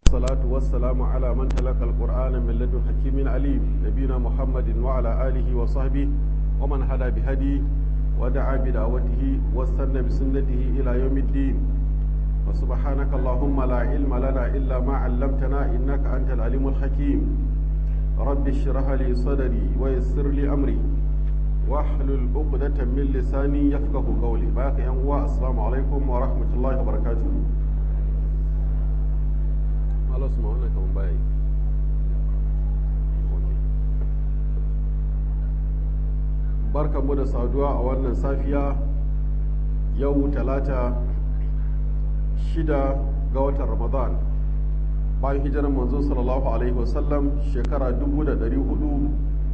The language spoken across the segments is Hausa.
والصلاة والسلام على من تلقى القرآن من لدن حكيم عليم نبينا محمد وعلى آله وصحبه ومن هدى بهدي ودعا بدعوته واستنى بسنته إلى يوم الدين وسبحانك اللهم لا علم لنا إلا ما علمتنا إنك أنت العليم الحكيم رب اشرح لي صدري ويسر لي أمري واحلل عقدة من لساني يفقه قولي باقي أنواع السلام عليكم ورحمة الله وبركاته Allah su wannan kaman baya yi barkanmu da saduwa a wannan safiya yau talata shida ga watan ramadan bayan hijirar manzo sallallahu alaihi wasallam shekara dubu da dari hudu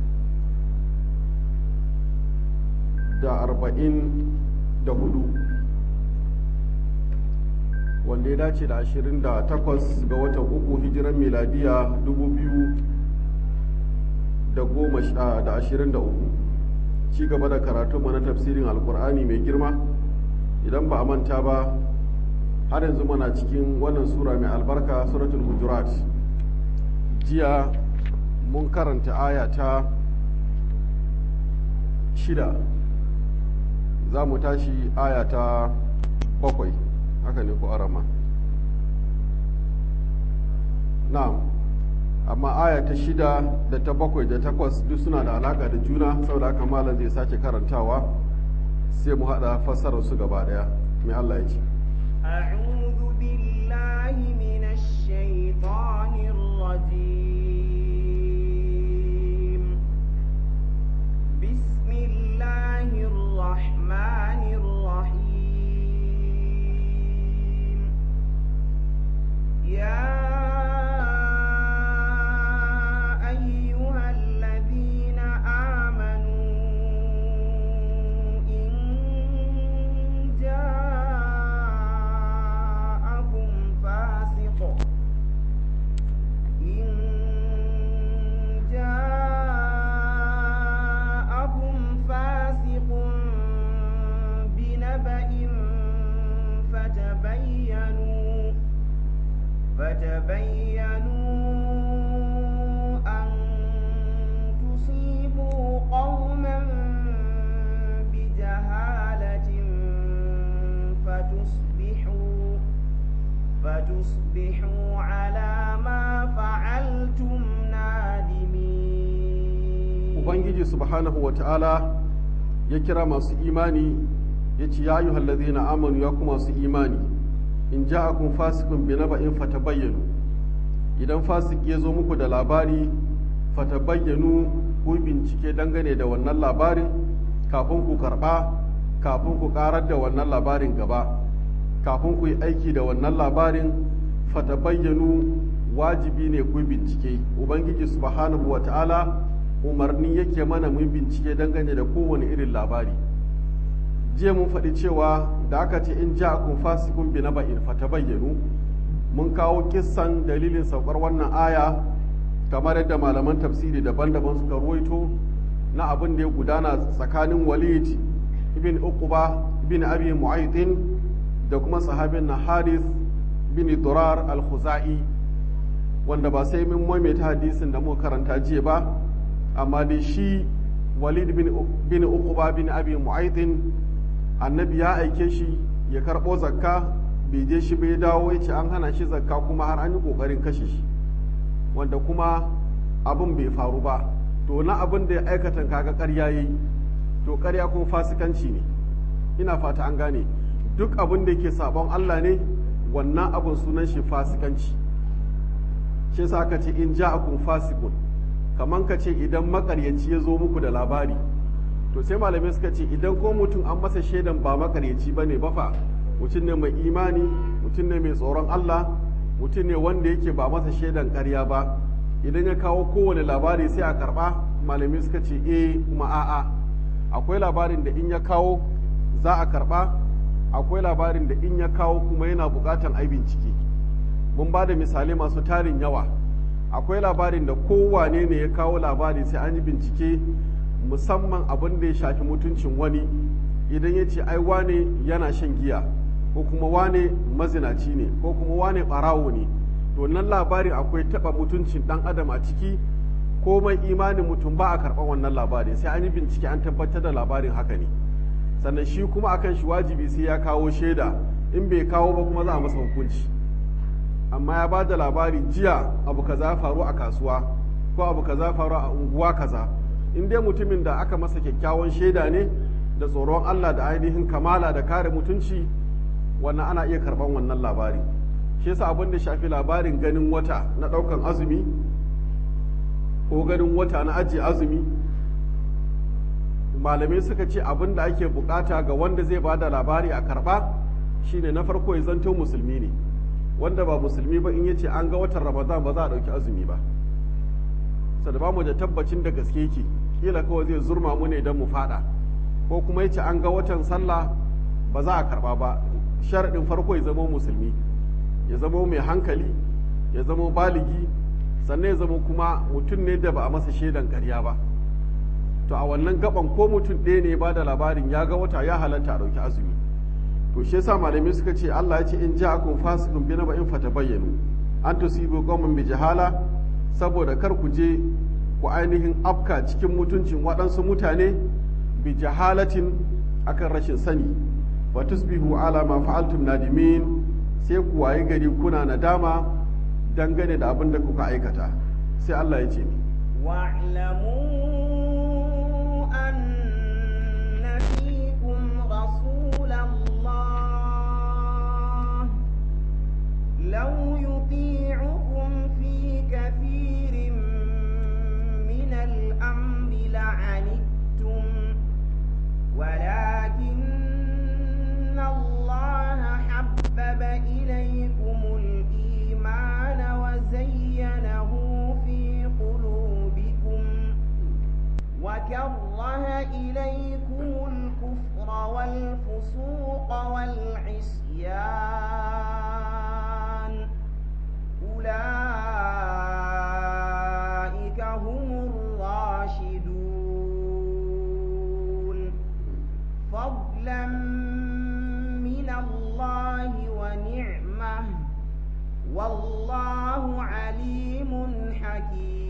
da arba'in da hudu wanda ya dace da 28 ga watan uku hijiran miladiya 2023 ci gaba da karatu na tafsirin alkur'ani mai girma idan ba a manta ba har yanzu mana cikin wannan sura mai albarka suratul hujurat jiya mun karanta aya ta shida za mu tashi aya ta bakwai haka ne ko arama na'am amma aya ta shida da ta bakwai da takwas duk suna da alaka da juna saboda haka malam zai sake karantawa sai mu haɗa fassarar su gaba daya mai Allah ya ce أعوذ بالله من الشيطان الرجيم بسم الله الرحمن الرحيم يا أيها الذين آمنوا إن جاءكم فاسق إن جاءكم فاسق بنبأ فتبينوا فتبينوا أن تصيبوا قوما بجهالة فتصبحوا فتصبحوا على ما فعلتم نادمين ubangiji subhanahu wa ta'ala ya kira masu imani ya ce ya yi hallazina amanu ya kuma masu imani in ja'akum fasikun bi naba'in fatabayyanu idan fasik ya zo muku da labari fatabayyanu ku bincike dangane da wannan labarin kafin ku karba kafin ku karar da wannan labarin gaba kafin ku yi aiki da wannan labarin fatabayyanu wajibi ne ku bincike ubangiji subhanahu wa ta'ala umarni yake mana mu bincike dangane da kowane irin labari jiya mun faɗi cewa da aka ce in ja kun fasikun bi na ba'in fatabayyanu mun kawo kissan dalilin saukar wannan aya kamar yadda malaman tafsiri daban-daban suka ruwaito na abin da ya gudana tsakanin walid ibn uquba ibn abi mu'aytin da kuma sahabin na harith bin durar al-khuzai wanda ba sai mun maimaita hadisin da muka karanta jiya ba amma dai shi walid bin uquba bin abi mu'aytin annabi ya aike shi ya karɓo zakka bai je shi bai dawo ya ce an hana shi zakka kuma har an yi ƙoƙarin kashe shi wanda kuma abin bai faru ba to na abin da ya aikata kaga ƙarya yayi to ƙarya kuma fasikanci ne ina fata an gane duk abin da yake sabon Allah ne wannan abin sunan shi fasikanci shi yasa aka ce in ja'akum fasikun kaman ka ce idan makaryaci ya zo muku da labari to sai malamai suka ce idan ko mutum an masa shaidan ba makaryaci ba ne bafa mutum ne mai imani mutum ne mai tsoron Allah mutum ne wanda yake ba masa shaidan karya ba idan ya kawo kowane labari sai a karba malamai suka ce eh kuma a'a akwai labarin da in ya kawo za a karba akwai labarin da in ya kawo kuma yana bukatan ai bincike mun ba da misalai masu tarin yawa akwai labarin da kowane ne ya kawo labari sai an yi bincike musamman abin da ya shafi mutuncin wani idan ya ce ai wane yana shan giya ko kuma wane mazinaci ne ko kuma wane ɓarawo ne wannan labarin akwai taɓa mutuncin ɗan adam a ciki komai imanin mutum ba a karɓar wannan labarin sai an yi bincike an tabbatar da labarin haka ne sannan shi kuma akan shi wajibi sai ya kawo shaida in bai kawo ba kuma za a masa hukunci amma ya ba da labari jiya abu kaza faru a kasuwa ko abu kaza faru a unguwa kaza in dai mutumin da aka masa kyakkyawan shaida ne da tsoron Allah da ainihin kamala da kare mutunci wannan ana iya karban wannan labari shi yasa abin da shafi labarin ganin wata na daukan azumi ko ganin wata na ajiye azumi malamai suka ce abin da ake bukata ga wanda zai ba da labari a karba shine na farko ya zanto musulmi ne wanda ba musulmi ba in yace an ga watan ramadan ba za a dauki azumi ba sada ba mu da tabbacin da gaske yake kila kawai zai zurma mu ne don mu fada ko kuma yace an ga watan sallah ba za a karba ba sharaɗin farko ya zama musulmi ya zama mai hankali ya zama baligi sannan ya zama kuma mutum ne da ba a masa shaidan ƙarya ba to a wannan gaban ko mutum ɗaya ne ba da labarin ya ga wata ya halatta a ɗauki azumi to shi yasa malamai suka ce Allah ya ce in ja'akum fasiqun bi naba'in fatabayyanu an tusibu qauman bi jahala saboda kar ku je ku ainihin afka cikin mutuncin waɗansu mutane bi jahalatin akan rashin sani wa tusbihu ala ma fa'altum nadimin sai ku waye gari kuna nadama dangane da abin da kuka aikata sai Allah ya ce ni واعلموا أن فيكم رسول الله لو يطيعكم في كثير من الأمر لعنتم ولكن الله حبب إليكم الإيمان وزينه في قلوبكم وكره إليكم الكفر والفسوق والعصيان أولئك هم الراشدون فضلا من الله ونعمه والله عليم حكيم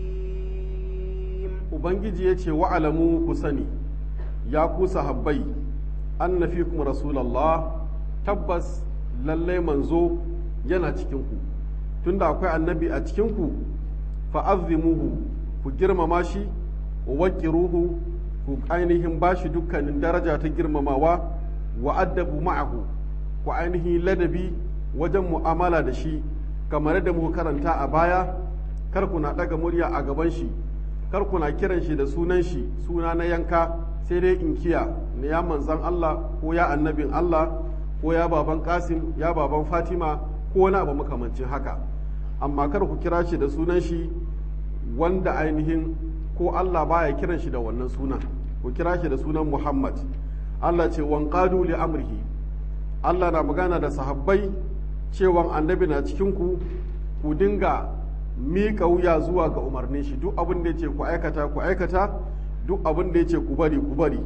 ubangiji ya ce wa'alamu ku sani ya ku sahabbai anna fikum rasulallah tabbas lallai manzo yana cikinku tunda akwai annabi a cikinku fa'azzimuhu ku girmama shi wa waqiruhu ku ainihin bashi dukkanin daraja ta girmamawa wa addabu ma'ahu ku ainihin ladabi wajen mu'amala da shi kamar da muka karanta a baya kar ku na ɗaga murya a gaban shi kar ku na kiran shi da sunan shi suna na yanka sai dai inkiya na ya manzan Allah ko ya annabin Allah ko ya baban Kasim ya baban Fatima ko wani abu makamancin haka amma kar ku kira shi da sunan shi wanda ainihin ko Allah baya kiran shi da wannan sunan ku kira shi da sunan Muhammad Allah ce wanqadu li amrihi Allah na magana da sahabbai cewan annabi na cikin ku ku dinga miƙa wuya zuwa ga umarnin shi duk abin da ya ce ku aikata ku aikata duk abin da ya ce ku bari ku bari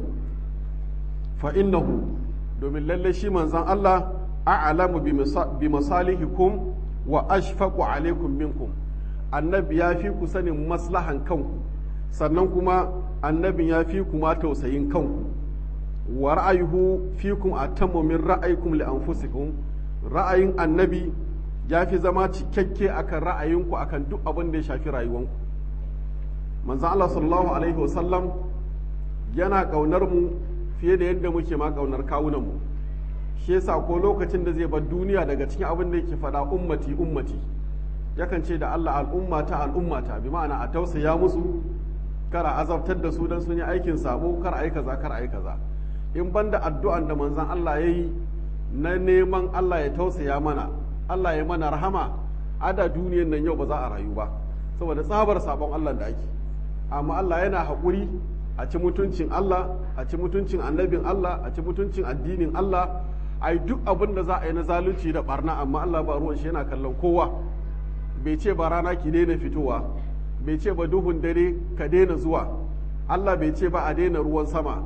fa innahu domin lalle shi manzan Allah a'lamu bi masalihikum wa ashfaqu alaikum minkum annabi ya fi ku sanin maslahan kanku sannan kuma annabin ya fi ku ma tausayin kanku wa ra'ayuhu fikum atammu min ra'ayikum li anfusikum ra'ayin annabi ya fi zama cikakke akan ra'ayinku akan duk abin da ya shafi rayuwanku manzan Allah sallallahu alaihi wasallam yana ƙaunar mu fiye da yadda muke ma ƙaunar kawunan mu shi yasa ko lokacin da zai bar duniya daga cikin abin da yake faɗa ummati ummati yakan ce da Allah al'ummata al'ummata bi ma'ana a tausaya musu kar a azabtar da su dan sun yi aikin sabo kar a yi kaza kar a yi kaza in banda addu'an da manzan Allah ya yi na neman Allah ya tausaya mana Allah ya mana rahama ada duniyan nan yau ba za a rayu ba saboda tsabar sabon Allah da ake amma Allah yana haƙuri a ci mutuncin Allah a ci mutuncin annabin Allah a ci mutuncin addinin Allah a yi duk abin da za a yi na zalunci da barna amma Allah ba ruwan shi yana kallon kowa bai ce ba rana ki daina fitowa bai ce ba duhun dare ka daina zuwa Allah bai ce ba a daina ruwan sama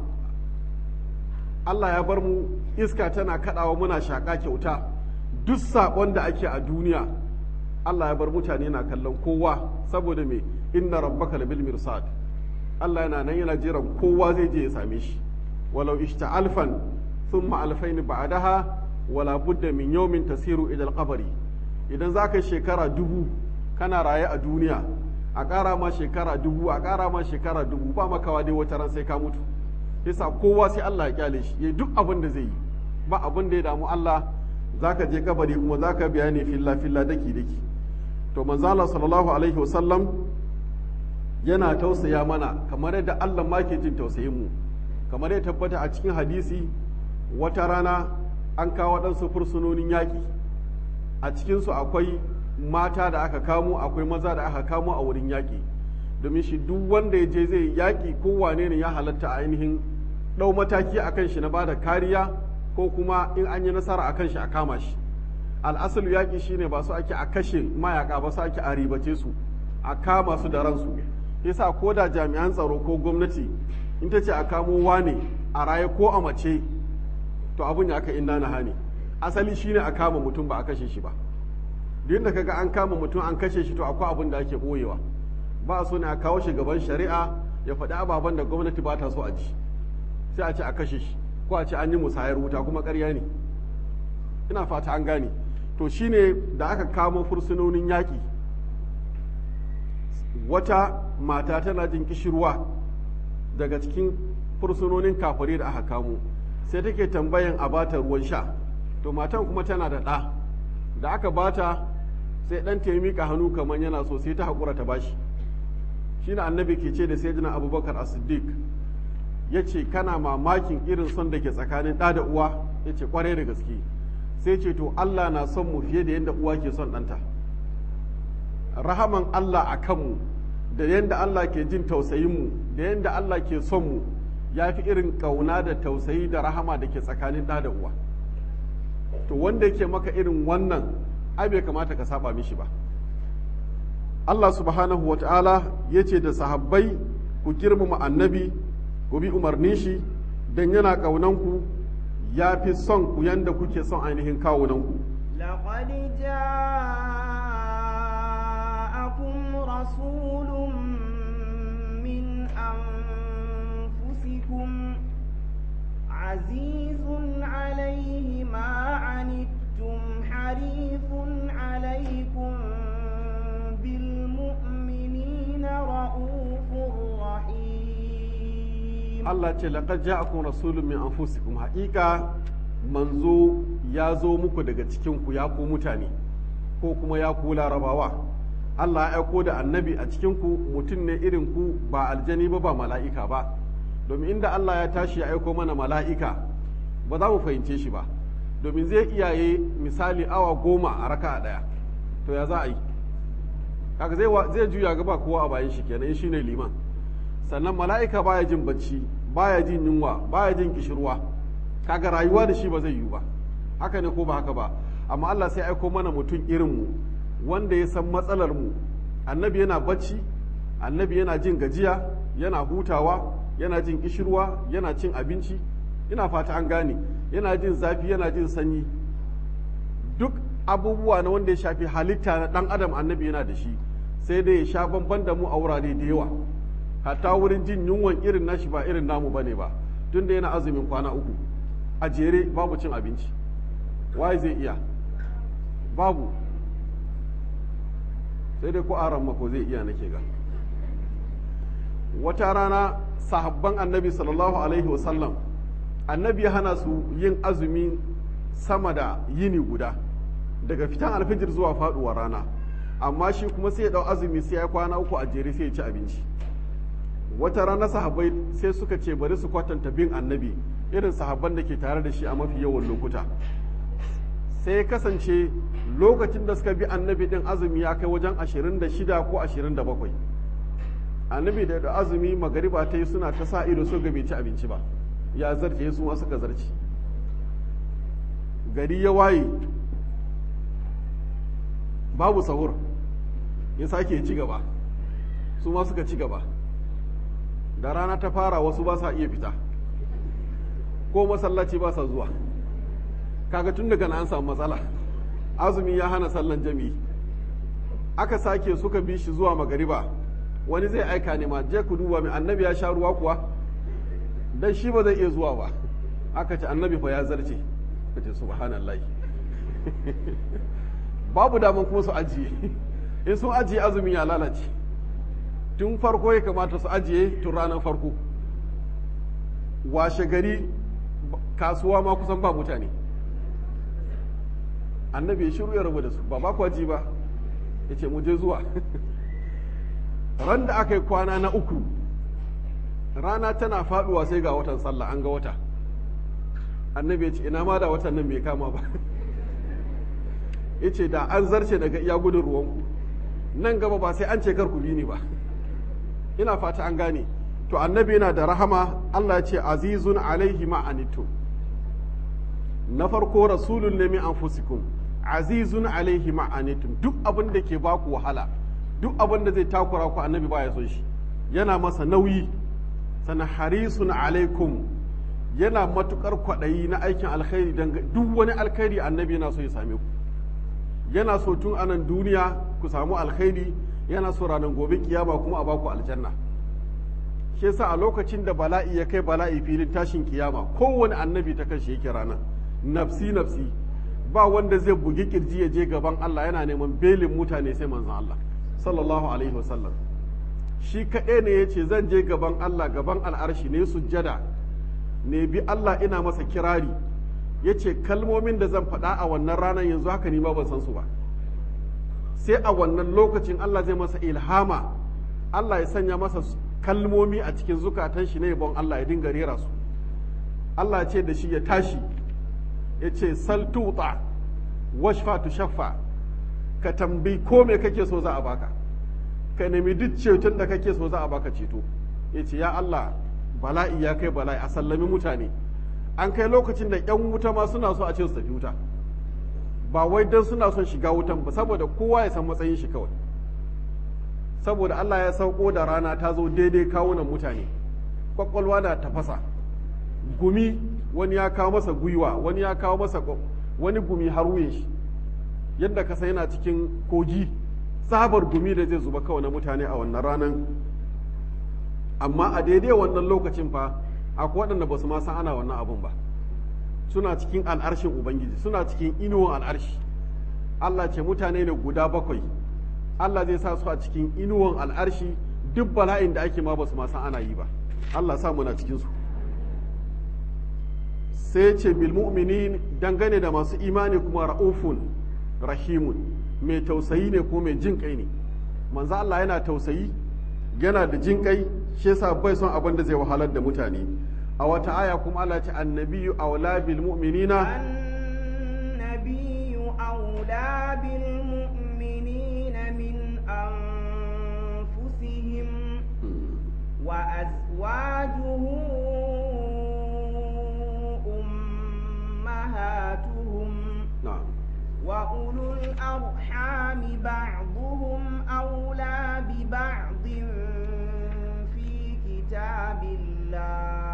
Allah ya bar mu iska tana kaɗawa muna shaƙa kyauta duk saƙon da ake a duniya Allah ya bar mutane na kallon kowa saboda me inna rabbaka labil mirsad Allah yana nan yana jiran kowa zai je ya same shi walau ishta alfan thumma alfaini ba'daha wala budda min yawmin tasiru ila al idan za ka shekara dubu kana raye a duniya a ƙara ma shekara dubu a ƙara ma shekara dubu ba makawa dai wata ran sai ka mutu yasa kowa sai Allah ya kyale shi yayi duk abin da zai yi ba abin da ya damu Allah zaka je kabari kuma zaka bayani filla filla daki daki to manzo Allah sallallahu alaihi wasallam yana tausaya mana kamar yadda Allah ma ke jin tausayin mu kamar ya tabbata a cikin hadisi wata rana an kawo waɗansu fursunonin yaƙi a cikinsu akwai mata da aka kamo akwai maza da aka kamo a wurin yaƙi domin shi duk wanda ya je zai yaƙi ko wane ne ya halatta a ainihin ɗau mataki a kan shi na bada kariya ko kuma in an yi nasara a kan shi a kama shi al'asalu yaƙi shine ba su ake a kashe mayaka ba su ake a ribace su a kama su da ransu yasa ko da jami'an tsaro ko gwamnati in ta ce a kamo wane a raye ko a mace to abun ya aka inna na hani asali shine a kama mutum ba a kashe shi ba duk da kaga an kama mutum an kashe shi to akwai abin da ake boyewa ba a so ne a kawo shi gaban shari'a ya faɗi ababen da gwamnati ba ta so a ji sai a ce a kashe shi ko a ce an yi musayar wuta kuma ƙarya ne ina fata an gane to shine da aka kamo fursunonin yaƙi wata mata tana jin kishirwa daga cikin fursunonin kafare da aka kamo sai take tambayan a bata ruwan sha to matan kuma tana da ɗa da aka bata sai ɗan ta miƙa hannu kamar yana so sai ta haƙura ta bashi shi na annabi ke ce da sayyidina abubakar as-siddiq ya ce kana mamakin irin son da ke tsakanin ɗa da uwa ya ce ƙwarai da gaske sai ce to allah na son mu fiye da yadda uwa ke son ɗanta rahaman allah a kanmu da yadda allah ke jin tausayinmu da yadda allah ke son mu ya fi irin ƙauna da tausayi da rahama da ke tsakanin ɗa da uwa to wanda yake maka irin wannan ai bai kamata ka saba mishi ba Allah subhanahu wata'ala ya ce da sahabbai ku girmama annabi ku bi umarnin shi don yana ƙaunanku ya fi son ku yanda kuke son ainihin kawunanku لقد جاءكم رسول من أنفسكم عزيز عليه ما عنتم حريص عليكم بالمؤمنين رؤوف رحيم Allah ce laqad ja'akum rasulun min anfusikum haƙiƙa manzo ya zo muku daga cikin ku ya ku mutane ko kuma ya ku larabawa Allah ya aiko da annabi a cikin ku mutum ne irin ku ba aljani ba ba mala'ika ba domin inda Allah ya tashi ya aiko mana mala'ika ba za mu fahimce shi ba domin zai iyaye misali awa goma a raka ɗaya to ya za a yi kaga zai juya gaba kowa a bayan shi kenan shi ne liman sannan mala'ika baya jin bacci baya jin yunwa baya jin kishirwa kaga rayuwa da shi ba zai yiwu ba haka ne ko ba haka ba amma Allah sai aiko mana mutum irin mu wanda ya san matsalar mu annabi yana bacci annabi yana jin gajiya yana hutawa yana jin kishirwa yana cin abinci ina fata an gane yana jin zafi yana jin sanyi duk abubuwa na wanda ya shafi halitta na dan adam annabi yana da shi sai dai ya sha bamban da mu a wurare da yawa hatta wurin jin yunwan irin nashi ba irin namu bane ba tunda yana azumin kwana uku a jere babu cin abinci waye zai iya babu sai dai ko aran mako zai iya nake ga wata rana sahabban annabi sallallahu alaihi wasallam annabi ya hana su yin azumi sama da yini guda daga fitan alfijir zuwa faduwar rana amma shi kuma sai ya dau azumi sai ya kwana uku a jere sai ya ci abinci wata rana sahabbai sai suka ce bari su kwatanta bin annabi irin sahabban da ke tare da shi a mafi yawan lokuta sai ya kasance lokacin da suka bi annabi din azumi ya kai wajen 26 ko 27 annabi da da azumi magariba ta yi suna ta sa ido so ga bai ci abinci ba ya zarce su ma suka zarce gari ya waye babu sahur ya sake ci gaba su ma suka ci gaba da rana ta fara wasu ba sa iya fita ko masallaci ba sa zuwa kaga tun daga na an samu matsala azumi ya hana sallan jami'i aka sake suka bi shi zuwa magariba wani zai aika ne ma je ku duba mai annabi ya sha ruwa kuwa dan shi ba zai iya zuwa ba aka ce annabi fa ya zarce ka ce subhanallahi babu daman kuma su ajiye in sun ajiye azumi ya lalace tun farko ya kamata su ajiye tun ranar farko washe gari kasuwa ma kusan ba mutane annabi ya shiru ya rabu da su ba ba kwaji ba ya ce mu je zuwa ran da aka yi kwana na uku rana tana faduwa sai ga watan sallah an ga wata annabi ya ce ina ma da watan nan bai kama ba ya ce da an zarce daga iya gudun ruwanku nan gaba ba sai an ce kar ku bi ni ba ina fata an gane to annabi yana da rahama Allah ya ce azizun alaihi ma'anitu na farko rasulun ne min anfusikum azizun alaihi ma'anitum duk abin da ke baku wahala duk abin da zai takura ku annabi baya son shi yana masa nauyi sana harisun alaikum yana matukar kwaɗayi na aikin alkhairi dan duk wani alkhairi annabi yana so ya same ku yana so tun anan duniya ku samu alkhairi yana so ranar gobe kiyama kuma a baku aljanna shi yasa a lokacin da bala'i ya kai bala'i filin tashin kiyama kowane annabi ta kan shi yake ranar nafsi nafsi ba wanda zai bugi kirji ya je gaban Allah yana neman belin mutane sai manzon Allah sallallahu alaihi wasallam shi kaɗai ne ya ce zan je gaban Allah gaban al'arshi ne sujjada ne bi Allah ina masa kirari ya ce kalmomin da zan faɗa a wannan ranar yanzu haka ni ma ban san su ba sai a wannan lokacin Allah zai masa ilhama Allah ya sanya masa kalmomi a cikin zukatan shi ne yabon Allah ya dinga rera su Allah ya ce da shi ya tashi ya ce sal tuta washfa tu shaffa ka tambayi ko me kake so za a baka ka nemi duk ceton da kake so za a baka ceto ya ce ya Allah bala'i ya kai bala'i a sallami mutane an kai lokacin da yan wuta ma suna so a ce su tafi wuta ba wai don suna son shiga wutan ba saboda kowa ya san matsayin shi kawai saboda Allah ya sauko da rana ta zo daidai kawunan mutane kwakwalwa na tafasa gumi wani ya kawo masa gwiwa wani ya kawo masa wani gumi har wuyan shi yadda ka sai yana cikin kogi sabar gumi da zai zuba kawai na mutane a wannan ranar amma a daidai wannan lokacin fa akwai waɗanda ba su ma san ana wannan abun ba suna cikin al'arshin ubangiji suna cikin inuwan al'arshi Allah ce mutane ne guda bakwai Allah zai sa su a cikin inuwan al'arshi duk bala'in da ake ma ba su ma san ana yi ba Allah sa muna cikin su sai ce bil mu'minin dangane da masu imani kuma ra'ufun rahimun mai tausayi ne ko mai jin kai ne manzo Allah yana tausayi yana da jin kai shi yasa bai son abin da zai wahalar da mutane a wata aya kuma Allah ce annabiyu aula bil mu'minina النبي أولى بالمؤمنين من أنفسهم وأزواجه أمهاتهم na'am وأولو الأرحام بعضهم أولى ببعض في كتاب الله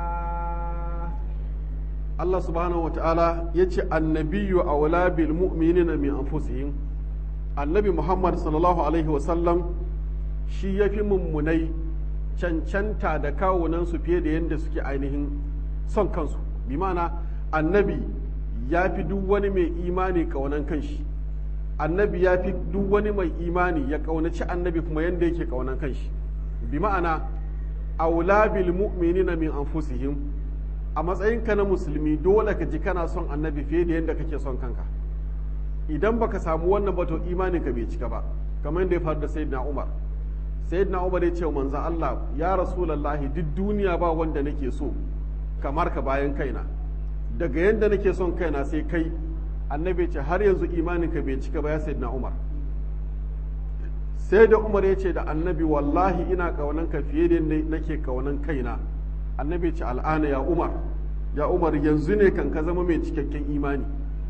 Allah subhanahu wata'ala ya ce annabiyu aula bil mu'minina min anfusihim annabi Muhammad sallallahu alaihi wasallam shi ya fi mummunai cancanta da kawunansu fiye da yadda suke ainihin son kansu bi ma'ana annabi ya fi duk wani mai imani kaunan kanshi annabi ya fi duk wani mai imani ya kaunaci annabi kuma yadda yake kaunan kanshi bi ma'ana aula bil mu'minina min anfusihim a matsayinka na musulmi dole ka ji kana son annabi fiye da yadda kake son kanka idan baka samu wannan ba to imaninka bai cika ba kamar yadda ya faru da sayyidina umar sayyidina umar ya ce wa manzo Allah ya rasulullahi duk duniya ba wanda nake so kamar ka bayan kaina daga yadda nake son kaina sai kai annabi ce har yanzu imaninka bai cika ba ya sayyidina umar sai da umar ya ce da annabi wallahi ina kaunanka fiye da yadda nake kaunan kaina annabi ce al'ana ya umar ya umar yanzu ne kan ka zama mai cikakken imani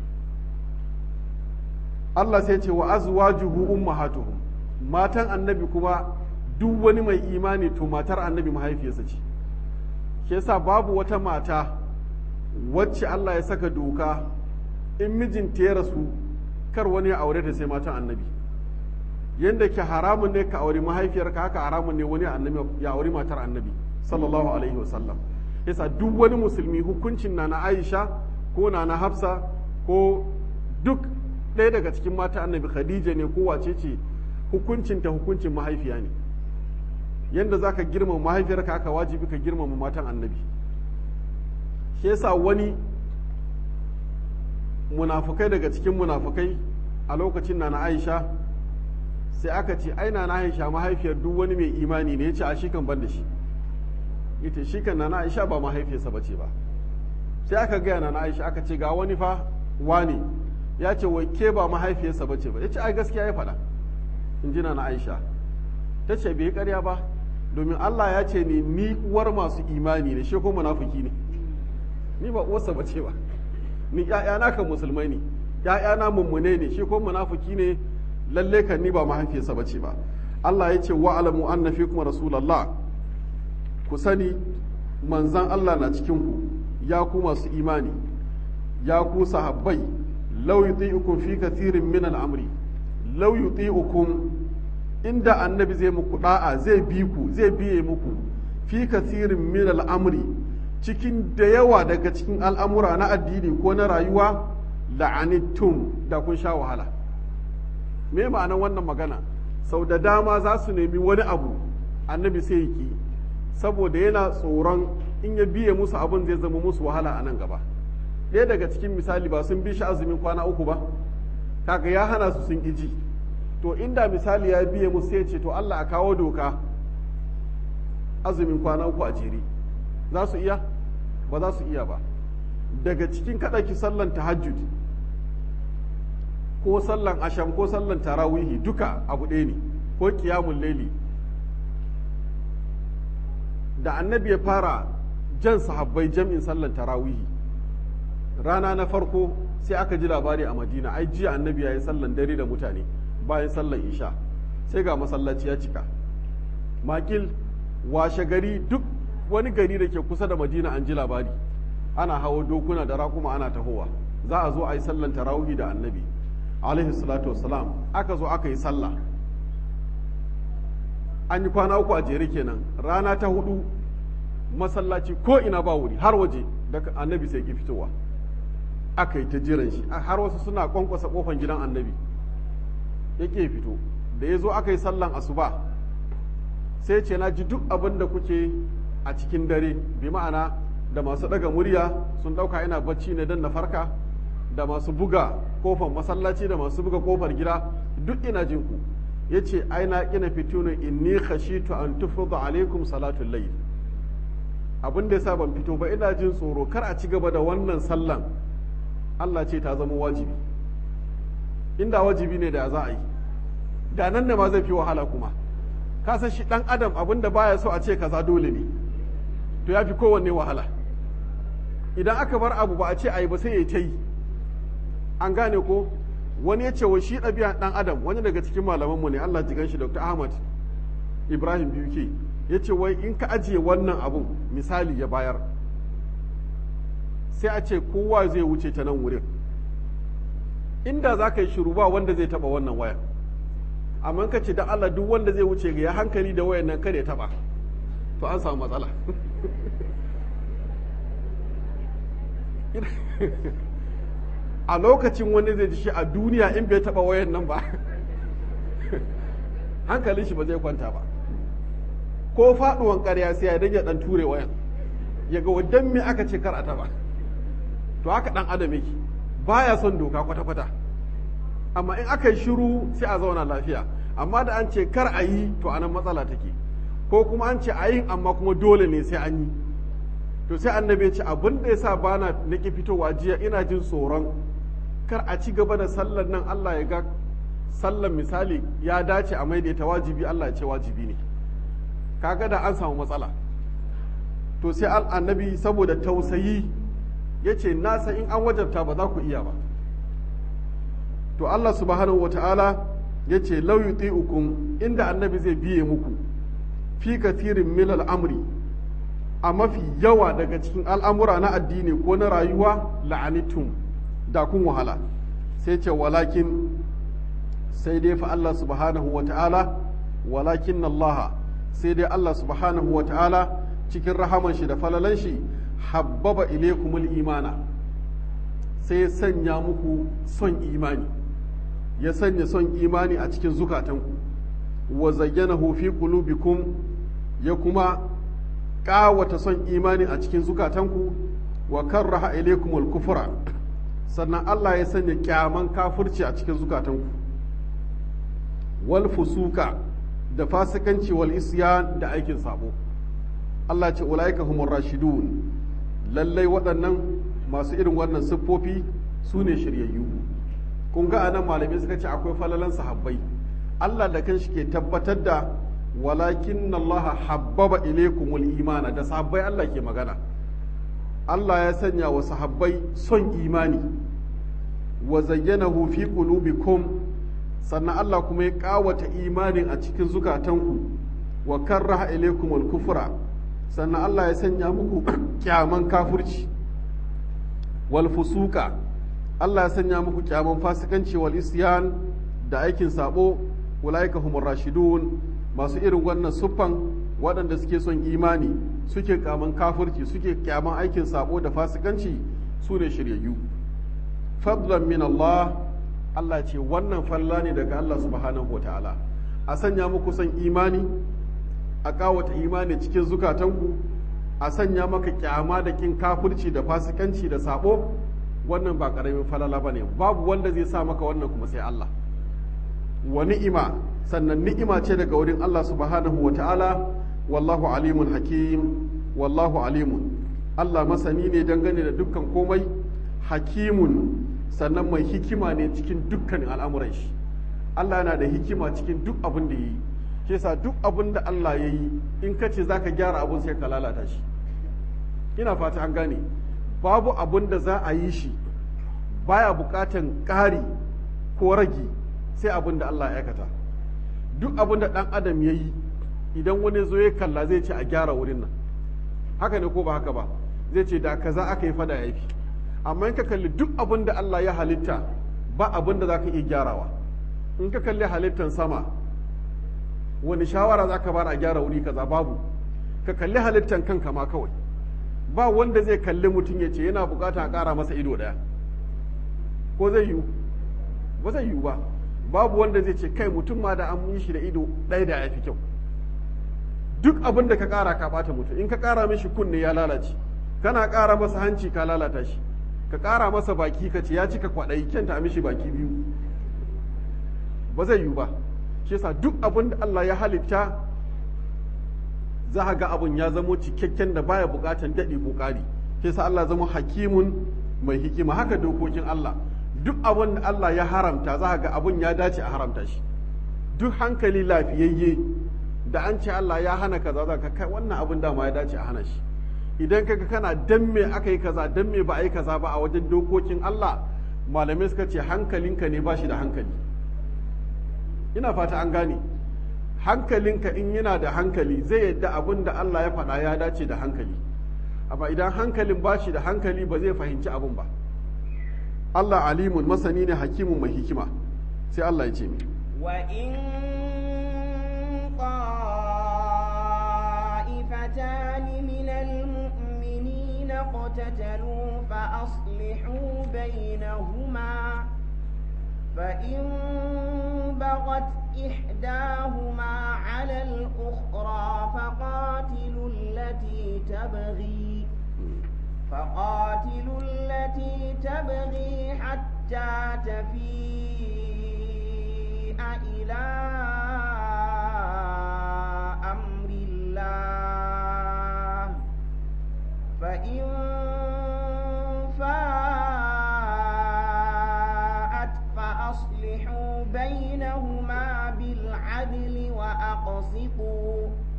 Allah sai ce wa azwajuhu ummahatuhum matan annabi kuma duk wani mai imani to matar annabi mahaifiyarsa ce shi yasa babu wata mata wacce Allah ya saka doka in mijinta ya rasu kar wani ya aure ta sai matan annabi yadda ke haramun ne ka auri mahaifiyarka haka haramun ne wani annabi ya auri matar annabi sallallahu alaihi wasallam yasa duk wani musulmi hukuncin na na aisha ko na na hafsa ko duk ɗaya daga cikin mata annabi khadija ne ko wace ce hukuncinta hukuncin mahaifiya ne yadda za ka girmama mahaifiyarka haka wajibi ka girmama matan annabi shi yasa wani munafukai daga cikin munafukai a lokacin na na aisha sai aka ce aina na aisha mahaifiyar duk wani mai imani ne ya ce a shi kan ban da shi ita shi kan na aisha ba mahaifiyarsa ba ce ba sai aka gaya na aisha aka ce ga wani fa wani ya ce wai ke ba mahaifiyarsa ba ce ba ya ce ai gaskiya ya faɗa in ji na aisha ta ce bai karya ba domin allah ya ce ne ni uwar masu imani ne shi ko munafiki ne ni ba uwarsa ba ce ba ni ƴaƴana kan musulmai ne ƴaƴana mummune ne shi ko munafiki ne lalle kan ni ba mahaifiyarsa bace ba Allah ya ce wa'alamu anna fikum rasulullah ku sani manzan Allah na cikin ku ya ku masu imani ya ku sahabbai law yuti'ukum fi kathirin min al-amri law yuti'ukum inda annabi zai muku da'a zai bi ku zai biye muku fi kathirin min al-amri cikin da yawa daga cikin al'amura na addini ko na rayuwa la'anittum da kun sha wahala me ma'anar wannan magana sau da dama za su nemi wani abu annabi sai ya ki saboda yana tsoron in ya biye musu abin zai zama musu wahala a nan gaba ɗaya daga cikin misali ba sun bi shi azumin kwana uku ba kaga ya hana su sun iji to inda misali ya biye musu sai ce to Allah a kawo doka azumin kwana uku a jere za su iya ba za su iya ba daga cikin kaɗaki sallan tahajjud ko sallan asham ko sallan tarawihi duka abu ɗaya ne ko kiyamun laili da annabi ya fara jan sahabbai jam'in sallan tarawihi rana na farko sai aka ji labari a madina ai jiya annabi ya yi sallan dare da mutane bayan sallan isha sai ga masallaci ya cika makil washe gari duk wani gari da ke kusa da madina an ji labari ana hawa dokuna da rakuma ana tahowa za a zo a yi sallan tarawihi da annabi alaihi salatu wassalam aka zo aka yi sallah an yi kwana uku a jere kenan rana ta hudu masallaci ko ina ba wuri har waje daga annabi sai ki fitowa aka yi ta jiran shi har wasu suna kwankwasa kofan gidan annabi ya ke fito da ya zo aka yi sallan asuba sai ce na ji duk abin da kuke a cikin dare bi ma'ana da masu daga murya sun dauka ina bacci ne don na farka da masu buga kofar masallaci da masu buga kofar gida duk ina jin ku yace ai na ina fito ne inni khashitu an tufrida alaikum salatul layl abin da yasa ban fito ba ina jin tsoro kar a ci gaba da wannan sallan Allah ce ta zama wajibi inda wajibi ne da za a yi da nan da ma zai fi wahala kuma ka san shi dan adam abin da baya so a ce kaza dole ne to ya fi kowanne wahala idan aka bar abu ba a ce a yi ba sai ya ta yi an gane ko wani ya ce wa shi ɗabi'a ɗan adam wani daga cikin malamanmu ne Allah jigan shi Dr. Ahmad Ibrahim Biuke ya ce wai in ka ajiye wannan abun misali ya bayar sai a ce kowa zai wuce ta nan wurin inda za ka yi shiru ba wanda zai taɓa wannan waya amma ka ce da Allah duk wanda zai wuce ga ya hankali da wayan nan kada ya taɓa to an samu matsala a lokacin wani zai ji shi a duniya in bai taba wayan nan ba hankalin shi ba zai kwanta ba ko faduwan ƙarya sai ya dage dan ture wayan ya ga wadan me aka ce kar a taba to haka dan adam yake baya son doka kwata-kwata amma in aka yi shiru sai a zauna lafiya amma da an ce kar a yi to anan matsala take ko kuma an ce a yin amma kuma dole ne sai an yi to sai annabi ya ce abin da yasa bana nake fitowa jiya ina jin tsoron kar a ci gaba da sallar nan Allah ya ga sallar misali ya dace a maida ta wajibi Allah ya ce wajibi ne kaga da an samu matsala to sai annabi saboda tausayi ya ce nasa in an wajabta ba za ku iya ba to Allah subhanahu wa ta'ala ya ce lau yuti'ukum inda annabi zai biye muku fi kathirin milal amri a mafi yawa daga cikin al'amura na addini ko na rayuwa la'anitum da kun wahala sai ce walakin sai dai fa Allah subhanahu wa ta'ala walakin Allah sai dai Allah subhanahu wa ta'ala cikin rahaman shi da falalan shi habbaba ilaykumul imana sai ya sanya muku son imani ya sanya son imani a cikin zukatanku wa zayyanahu fi qulubikum ya kuma ƙawata son imani a cikin zukatanku wa karraha ilaykumul kufra sannan Allah ya sanya kyaman kafirci a cikin zukatanku wal fusuka da fasikanci wal isyan da aikin sabo Allah ce ulaika humur rashidun lallai waɗannan masu irin wannan siffofi su ne shiryayyu kun ga anan malamai suka ce akwai falalan sahabbai Allah da kanshi ke tabbatar da walakin Allah habbaba ilaykumul imana da sahabbai Allah ke magana Allah ya sanya wa sahabbai son imani wa zayyanahu fi qulubikum sannan Allah kuma ya kawata imanin a cikin zukatanku wa karraha ilaykumul kufra sannan Allah ya sanya muku kyaman kafirci wal fusuka Allah ya sanya muku kyaman fasikanci wal isyan da aikin sabo ulaika humur rashidun masu irin wannan suffan waɗanda suke son imani suke kyaman kafirci suke kyaman aikin sabo da fasikanci su ne shiryayyu fadlan min Allah Allah ce wannan falla ne daga Allah subhanahu ta'ala a sanya muku son imani a kawata imani cikin zukatanku a sanya maka kyama da kin kafirci da fasikanci da sabo wannan ba karamin falala bane babu wanda zai sa maka wannan kuma sai Allah wa ni'ima sannan ni'ima ce daga wurin Allah subhanahu ta'ala wallahu alimun hakim wallahu alimun Allah masani ne dangane da dukkan komai hakimun sannan mai hikima ne cikin dukkanin al'amuran shi Allah yana da hikima cikin duk abin da ya yi ke sa duk abin da Allah ya yi in ka ce za ka gyara abin sai ka lalata shi ina fata an gane babu abin da za a yi shi baya bukatan ƙari ko ragi sai abin da Allah ya aikata duk abin da ɗan adam ya yi idan wani zo ya kalla zai ce a gyara wurin nan haka ne ko ba haka ba zai ce da kaza aka yi fada ya fi amma in ka kalli duk abin da Allah ya halitta ba abin da za ka iya gyarawa in ka kalli halittan sama wani shawara za ka bara a gyara wuri kaza babu ka kalli halittan kanka ma kawai ba wanda zai kalli mutum ya ce yana bukata a ƙara masa ido ɗaya ko zai yiwu ba zai yiwu ba babu wanda zai ce kai mutum ma da an yi shi da ido ɗaya da ya fi kyau duk abin da ka ƙara ka ɓata mutum in ka ƙara mishi kunne ya lalace kana ƙara masa hanci ka lalata shi ka ƙara masa baki ka ce ya cika kwaɗayi kyanta mishi baki biyu ba zai yiwu ba shi yasa duk abin da Allah ya halitta za a ga abin ya zamo cikakken da baya buƙatan daɗi ko ƙari shi yasa Allah zama hakimun mai hikima haka dokokin Allah duk abin da Allah ya haramta za a ga abin ya dace a haramta shi duk hankali lafiyayye da an ce Allah ya hana kaza za ka kai wannan abin dama ya dace a hana shi idan kaga kana dan me aka yi kaza dan me ba a yi kaza ba a wajen dokokin Allah malamai suka ce hankalinka ne ba shi da hankali ina fata an gane hankalinka in yana da hankali zai yadda abin da Allah ya faɗa ya dace da hankali amma idan hankalin ba shi da hankali ba zai fahimci abin ba Allah alimun masani ne hakimun mai hikima sai Allah ya ce mi wa in طائفتان من المؤمنين اقتتلوا فأصلحوا بينهما فإن بغت إحداهما على الأخرى فقاتلوا التي تبغي فقاتلوا التي تبغي حتى تفيء إلى أمر الله فإن فاءت فأصلحوا بينهما بالعدل وأقسطوا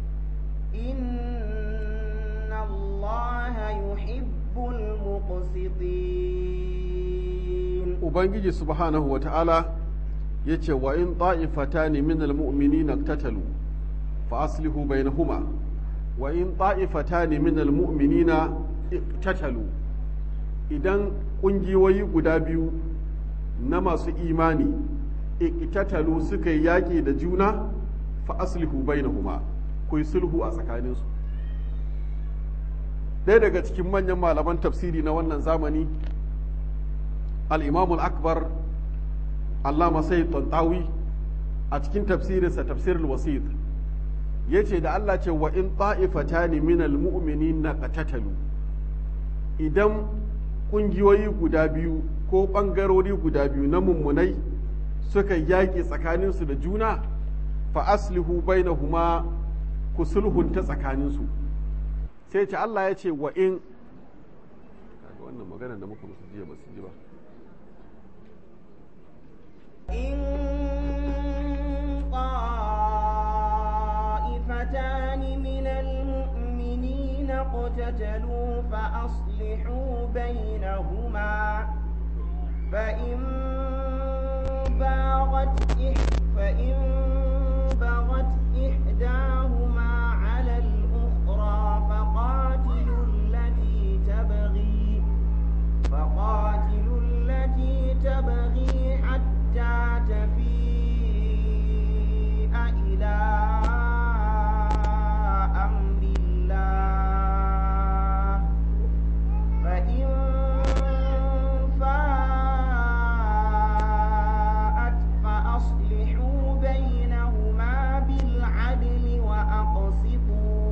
إن الله يحب المقسطين Ubangiji subhanahu wa ta'ala ya ce wa in ta'ifatani min al-mu'minina iqtatalu fa aslihu bainahuma wa in ta'ifatani min al-mu'minina iqtatalu idan ƙungiyoyi guda biyu na masu imani iqtatalu suka yi yaƙi da juna fa aslihu bainahuma ku yi sulhu a tsakaninsu ɗaya daga cikin manyan malaman tafsiri na wannan zamani al-imamul akbar allama sai tantawi a cikin tafsirinsa tafsirul wasit ya ce da Allah ce wa in ta'ifatani minal mu'minina qatatalu idan ƙungiyoyi guda biyu ko ɓangarori guda biyu na mummunai suka yaƙi tsakaninsu da juna fa aslihu bainahuma ku sulhunta tsakaninsu sai ce Allah ya ce wa in kaga wannan magana da muka musu jiya ba su ji ba إن طائفتان من المؤمنين اقتتلوا فأصلحوا بينهما فإن باغت إح- فإن بغت إحداهما على الأخرى فقاتلوا التي تبغي فقاتلوا التي تبغي حتى تفيء إلى أمر الله فإن فاءت فأصلحوا بينهما بالعدل وأقسطوا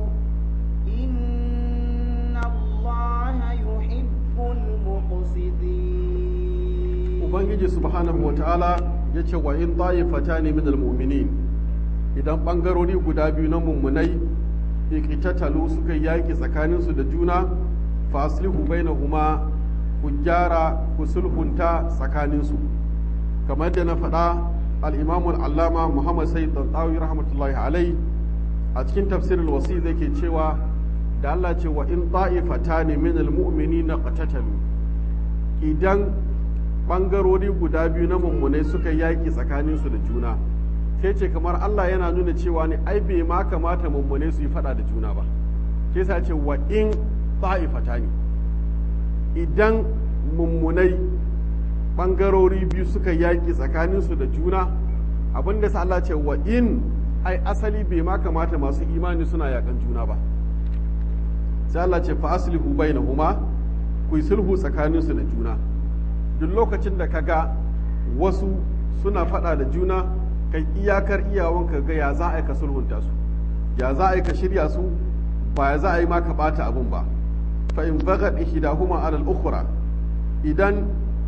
إن الله يحب المقسطين ubangiji subhanahu wata'ala ya ce wa in ta'ifata ne min almu'minin idan ɓangarori guda biyu na mummunai iqtatalu suka yaƙi tsakaninsu da juna fa aslihu bainahuma ku gyara ku sulhunta tsakaninsu kamar da na faɗa al-imamu al-allama muhammad sayyid tantawi rahmatullahi alai a cikin tafsirul wasi yake cewa da Allah ce wa in ta'ifata ne min almu'minina qatatalu idan ɓangarori guda biyu na mummunai suka yaƙi tsakaninsu da juna sai ce kamar Allah yana nuna cewa ne ai bai ma kamata mummunai su yi faɗa da juna ba ke sa ce wa in ta'ifata ne idan mummunai ɓangarori biyu suka yaƙi tsakaninsu da juna abinda sa Allah ce wa in ai asali bai ma kamata masu imani suna yaƙan juna ba sai Allah ce fa aslihu bainahuma ku yi sulhu tsakaninsu da juna duk lokacin da ka ga wasu suna faɗa da juna kai iyakar iyawan ka ga ya za a yi ka sulhunta su ya za a yi ka shirya su ba ya za a yi ma ka ɓata abun ba fa in bagat ihdahuma ala al-ukhra idan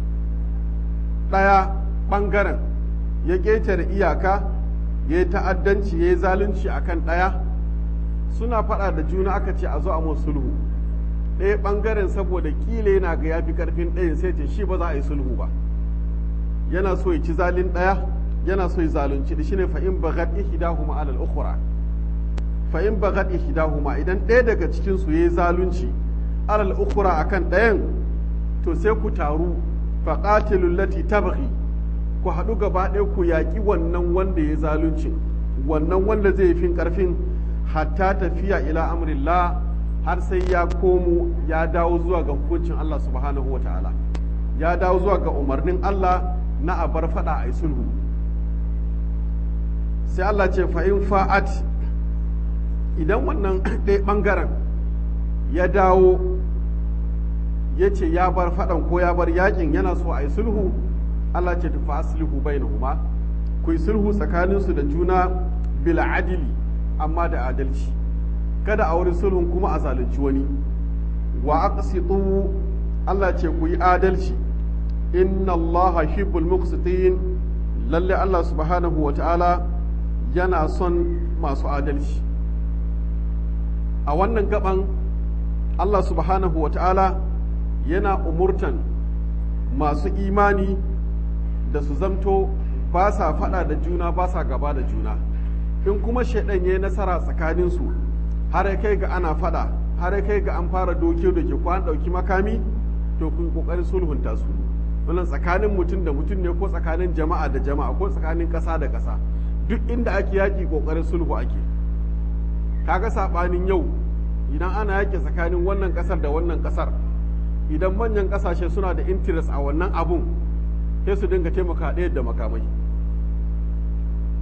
ɗaya ɓangaren ya ƙetare iyaka ya yi ta'addanci ya yi zalunci akan ɗaya suna faɗa da juna aka ce a zo a mun sulhu ɗaya ɓangaren saboda ƙila yana ga yafi ƙarfin ɗayan sai ce shi ba za a yi sulhu ba yana so ya ci zalin ɗaya yana so ya zalunci da shine fa in bagat ihdahuma ala al-ukhra fa in bagat ihdahuma idan ɗaya daga cikin su yayi zalunci ala al-ukhra akan ɗayan to sai ku taru fa qatilul lati tabghi ku haɗu gaba ɗaya ku yaƙi wannan wanda ya zalunci wannan wanda zai fin ƙarfin hatta tafiya ila amrillah har sai ya komo ya dawo zuwa ga hukuncin Allah subhanahu wa ta'ala ya dawo zuwa ga umarnin Allah na a bar fada a yi sulhu sai Allah ce fa'in fa'at idan wannan ɗaya ɓangaren ya dawo ya ce ya bar faɗan ko ya bar yakin yana so a yi sulhu Allah ce tufa aslihu bainahuma ku yi sulhu tsakaninsu da juna bil adili amma da adalci kada a wurin sulhun kuma a zalunci wani wa aqsitu Allah ce ku yi adalci inna Allah hibbul muqsitin lalle Allah subhanahu wa ta'ala yana son masu adalci a wannan gaban Allah subhanahu wa ta'ala yana umurtan masu imani da su zamto ba sa faɗa da juna ba sa gaba da juna in kuma shaidan ya yi nasara tsakaninsu har ya kai ga ana faɗa har ya kai ga an fara doke da ke ko an ɗauki makami to kun ƙoƙarin sulhunta su wannan tsakanin mutum da mutum ne ko tsakanin jama'a da jama'a ko tsakanin ƙasa da ƙasa duk inda ake yaƙi ƙoƙarin sulhu ake kaga saɓanin yau idan ana yaƙi tsakanin wannan ƙasar da wannan ƙasar idan manyan ƙasashe suna da interest a wannan abun sai su dinga taimaka ɗaya da makamai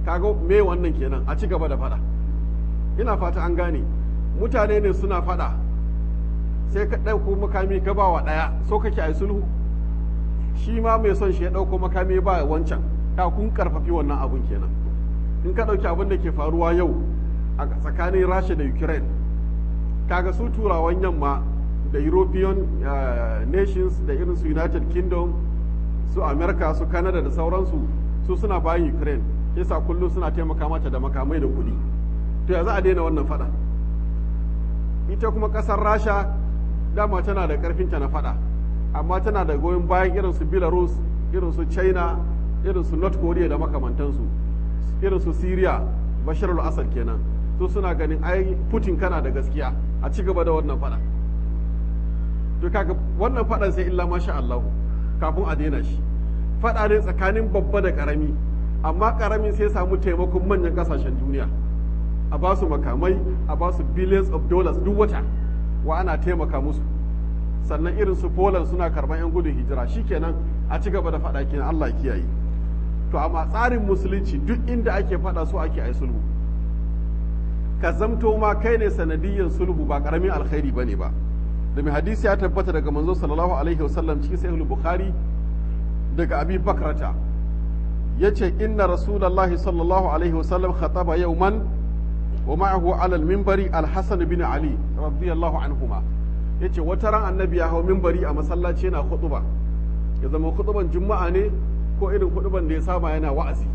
kaga me wannan kenan a ci gaba da faɗa ina fata an gane mutane ne suna faɗa sai ka ɗauko makami ka ba wa ɗaya so kake a yi sulhu shi ma mai son shi ya ɗauko makami ba wancan ka kun karfafi wannan abun kenan in ka ɗauki abin da ke faruwa yau a tsakanin rasha da ukraine kaga su turawan yamma da european uh, nations da irin su united kingdom su america su canada da sauransu su suna bayan ukraine yasa kullum suna taimaka mata da makamai da kuɗi to ya za a daina wannan fada ita kuma ƙasar rasha dama tana da ƙarfinta na fada amma tana da goyon bayan irin su belarus irin su china irin su north korea da makamantansu irin su syria bashar al-assad kenan su suna ganin ai putin kana da gaskiya a ci gaba da wannan fada to kaga wannan fadan sai illa masha Allah kafin a daina shi fada ne tsakanin babba da karami amma karamin sai samu taimakon manyan kasashen duniya a ba su makamai a ba su billions of dollars duk wata wa ana taimaka musu sannan irin su Poland suna karban yan gudun hijira shikenan a ci gaba da fada kenan Allah kiyaye to amma tsarin musulunci duk inda ake fada so ake ai sulhu ka zamto ma kai ne sanadiyyar sulhu ba karamin alkhairi bane ba da mai hadisi ya tabbata daga manzo sallallahu alaihi wasallam cikin sahih bukhari daga abi bakrata yace inna rasulullahi sallallahu alaihi wasallam khataba yawman wa ma'ahu ala al-minbari al-hasan bin ali radiyallahu anhuma yace wata ran annabi ya hau minbari a masallaci yana khutba ya zama khutban juma'a ne ko irin khutban da ya saba yana wa'azi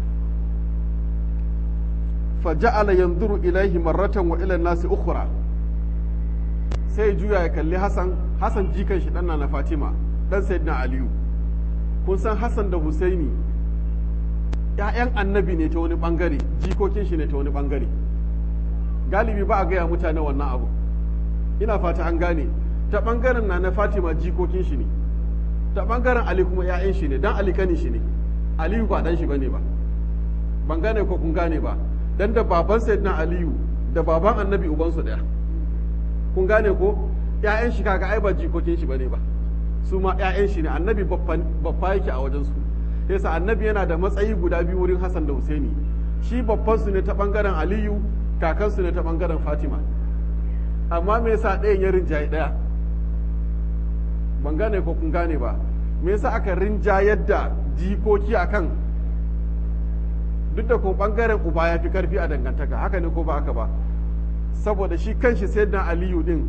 فجعل ينظر إليه مرة وإلى الناس أخرى sai juya ya kalli Hassan Hassan jikan shi ɗanna na Fatima ɗan Sayyidina Aliyu kun san Hassan da Husaini ‘ya'yan annabi ne ta wani ɓangare jikokin shi ne ta wani ɓangare galibi ba a gaya mutane wannan abu ina fata an gane ta ɓangaren na na Fatima jikokin shi ne ta ɓangaren Ali kuma ‘ya'yan shi ne dan Ali kanin shi ne Aliyu ba ɗan shi bane ba ban gane ko kun gane ba dan da baban sayyidina aliyu da baban annabi ubansu daya kun gane ko ƴaƴan shi kaga ai ba jikokin shi bane ba su ma ƴaƴan shi ne annabi babba yake a wajen su yasa annabi yana da matsayi guda biyu wurin Hassan da Husaini shi babban su ne ta bangaren Aliyu kakan su ne ta bangaren Fatima amma me yasa ɗayan ya rinjaye ɗaya ban gane ko kun gane ba me yasa aka rinjayar da jikoki akan duk da ko bangaren uba ya fi karfi a dangantaka haka ne ko ba haka ba saboda shi kanshi sayyidina aliyu din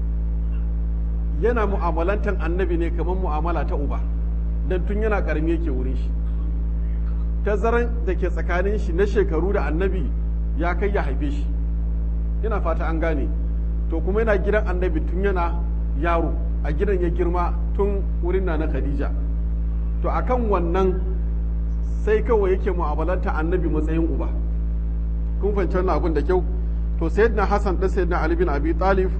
yana mu'amalantan annabi ne kamar mu'amala ta uba dan tun yana karami yake wurin shi tazaran da ke tsakanin shi na shekaru da annabi ya kai ya haife shi ina fata an gane to kuma yana gidan annabi tun yana yaro a gidan ya girma tun wurin na na khadija to akan wannan sai kawai yake mu'amalanta annabi matsayin uba kun fahimci wannan abin da kyau to sayyidina hasan da sayyidina ali bin abi talib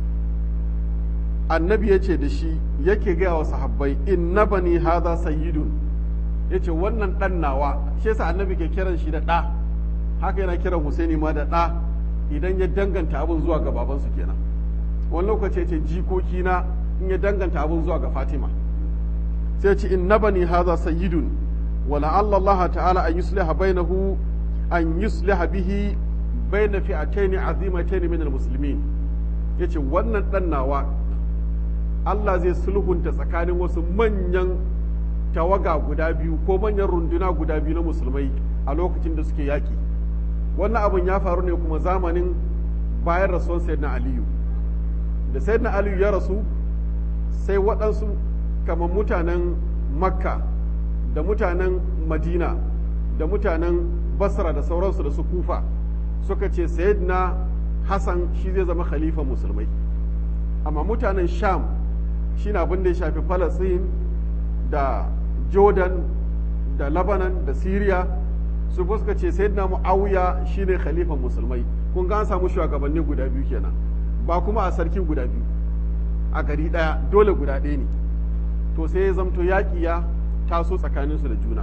annabi yace da shi yake gaya wa sahabbai inna bani hadha sayyidun yace wannan dan nawa shi yasa annabi ke kiran shi da da haka yana kiran husaini ma da da idan ya danganta abin zuwa ga babansu kenan wani lokaci yace jikoki na in ya danganta abin zuwa ga fatima sai ce inna bani hadha sayyidun ولعل الله تعالى أن يصلح بينه أن يصلح به بين فئتين عظيمتين من المسلمين yace wannan ɗan nawa Allah zai sulhunta tsakanin wasu manyan tawaga guda biyu ko manyan runduna guda biyu na musulmai a lokacin da suke yaƙi wannan abin ya faru ne kuma zamanin bayan rasuwan sayyidina aliyu da sayyidina aliyu ya rasu sai waɗansu kamar mutanen makka da mutanen madina da mutanen basra da sauransu da su kufa suka ce sayyidina hassan shi zai zama khalifa musulmai amma mutanen sham shi na abin da ya shafi falasin da jordan da lebanon da syria su suka ce sayyidina muawiya shine khalifan musulmai kun ga an samu shugabanni guda biyu kenan ba kuma a sarki guda biyu a gari daya dole guda ɗaya ne to sai ya zamto yaƙi ya taso tsakaninsu da juna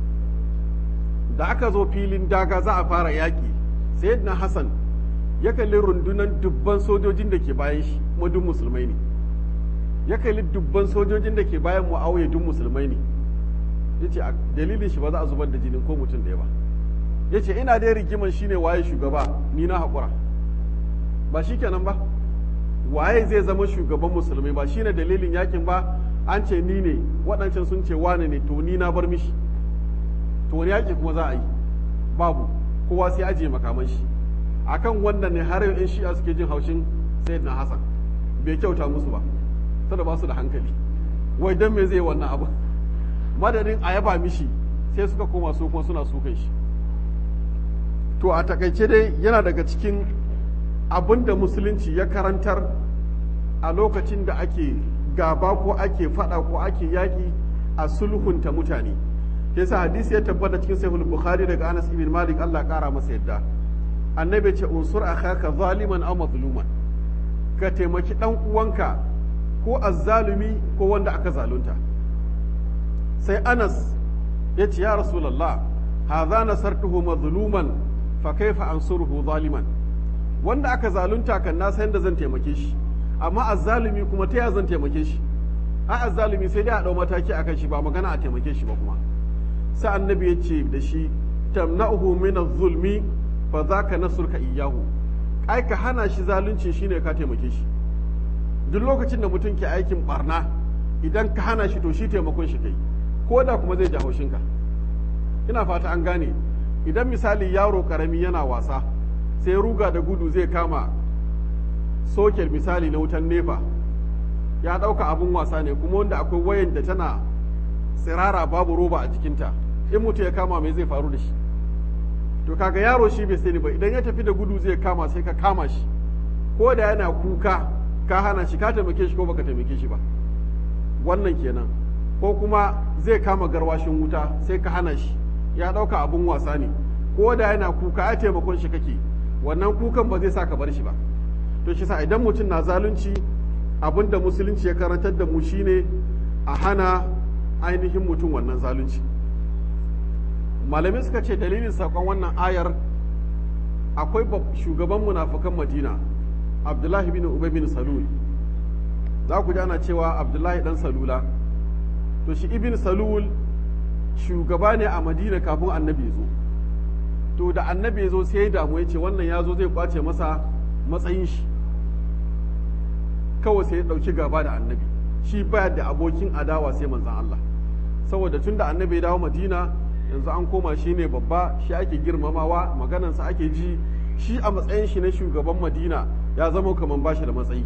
da aka zo filin daga za a fara yaƙi sayyidina hassan ya kalli rundunan dubban sojojin da ke bayan shi kuma duk musulmai ne ya kalli dubban sojojin da ke bayan mu'awiya duk musulmai ne ya ce a dalilin shi ba za a zubar da jinin ko mutum ɗaya ba ya ce ina dai rigiman shine waye shugaba ni na haƙura ba shi kenan ba waye zai zama shugaban musulmai ba shine dalilin yakin ba an ce ni ne waɗancan sun ce wane ne to ni na bar mishi to wani yaƙi kuma za a yi babu kowa sai ajiye makaman shi akan wannan ne har yau in shi'a suke jin haushin sayyidina hasan bai kyauta musu ba sada ba su da hankali wai dan me zai wannan abu madadin a yaba mishi sai suka koma su kuma suna sukan shi to a takaice dai yana daga cikin abin da musulunci ya karantar a lokacin da ake gaba ko ake fada ko ake yaƙi a sulhunta mutane yasa hadisi ya tabbata cikin sahih bukhari daga Anas ibn Malik Allah kara masa yadda annabi ce unsur akhaka zaliman aw mazluman ka taimaki dan uwanka ko azzalumi ko wanda aka zalunta sai Anas ya ce ya rasulullah hadha nasartuhu mazluman fa kaifa ansuruhu zaliman wanda aka zalunta kan na san da zan taimake shi amma azzalumi kuma ta ya zan taimake shi a azzalumi sai dai a dau mataki akan shi ba magana a taimake shi ba kuma sai annabi ya ce da shi tamna'uhu min zulmi fa zaka nasruka iyyahu ai ka hana shi zalunci shine ka taimake shi duk lokacin da mutum ke aikin barna idan ka hana shi to shi taimakon shi kai ko da kuma zai ji haushinka ina fata an gane idan misali yaro karami yana wasa sai ruga da gudu zai kama sokel misali na wutan nefa ya ɗauka abin wasa ne kuma wanda akwai wayan da tana tsirara babu roba a jikinta in mutu ya kama mai zai faru da shi to kaga yaro shi bai sani ba idan ya tafi da gudu zai kama sai ka kama shi ko da yana kuka ka hana shi ka taimake shi ko baka taimake shi ba wannan kenan ko kuma zai kama garwashin wuta sai ka hana shi ya ɗauka abin wasa ne ko da yana kuka ya taimakon shi kake wannan kukan ba zai sa ka bar shi ba to shi sa idan mutum na zalunci abin da musulunci ya karantar da mu shine a hana ainihin mutum wannan zalunci malamai suka ce dalilin saƙon wannan ayar akwai shugaban munafukan madina abdullahi bin ubay bin salul za ku ji ana cewa abdullahi dan salula to shi ibn salul shugaba ne a madina kafin annabi ya zo to da annabi ya zo sai ya damu ya ce wannan ya zo zai kwace masa matsayin shi kawai sai ya ɗauki gaba da annabi shi baya da abokin adawa sai manzan Allah saboda tun da annabi ya dawo madina yanzu an koma shi ne babba shi ake girmamawa maganansa ake ji shi a matsayin shi na shugaban madina ya zama kamar bashi da matsayi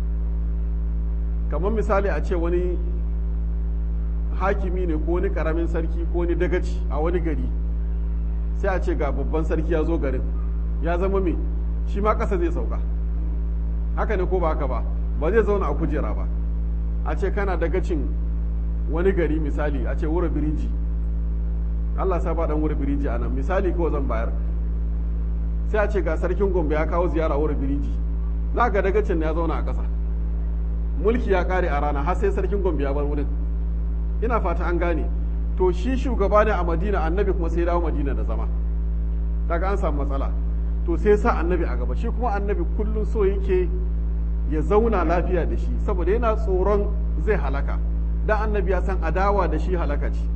kamar misali a ce wani hakimi ne ko wani karamin sarki ko wani dagaci a wani gari sai a ce ga babban sarki ya zo garin ya zama me shi ma ƙasa zai sauka haka ne ko ba haka ba ba zai zauna a kujera ba a ce kana dagacin wani gari misali a ce wura biriji Allah sa ba dan wura biriji a nan misali kawai zan bayar sai a ce ga sarkin gombe ya kawo ziyara wura biriji za ga dagacin ya zauna a ƙasa mulki ya kare a rana har sai sarkin gombe ya bar wurin ina fata an gane to shi shugaba ne a madina annabi kuma sai dawo madina da zama daga an samu matsala to sai sa annabi a gaba shi kuma annabi kullum so yake ya zauna lafiya da shi saboda yana tsoron zai halaka dan annabi ya san adawa da shi halaka ce